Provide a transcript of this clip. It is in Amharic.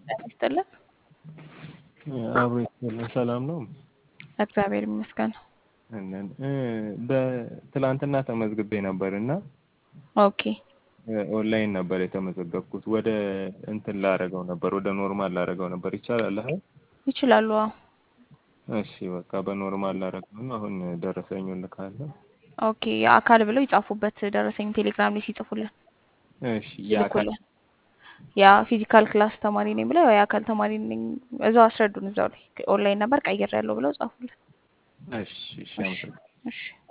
ጤና ይስጥልን። አብሮ ይስጥልን። ሰላም ነው? እግዚአብሔር ይመስገን። እነን በትላንትና ተመዝግቤ ነበር እና ኦኬ ኦንላይን ነበር የተመዘገብኩት። ወደ እንትን ላረገው ነበር፣ ወደ ኖርማል ላረገው ነበር። ይቻላል? አይ ይችላሉ። አዎ እሺ፣ በቃ በኖርማል ላረገው ነው። አሁን ደረሰኙን ልካለሁ። ኦኬ የአካል ብለው ይጻፉበት ደረሰኝ ቴሌግራም ላይ ሲጽፉልን እሺ፣ የአካል ይልኩልን። ያ ፊዚካል ክላስ ተማሪ ነኝ ብለው የአካል ተማሪ ነኝ እዛው አስረዱን። እዛው ላይ ኦንላይን ነበር ቀይሬያለሁ ብለው ጻፉልን። እሺ፣ እሺ፣ አመሰግናለሁ። እሺ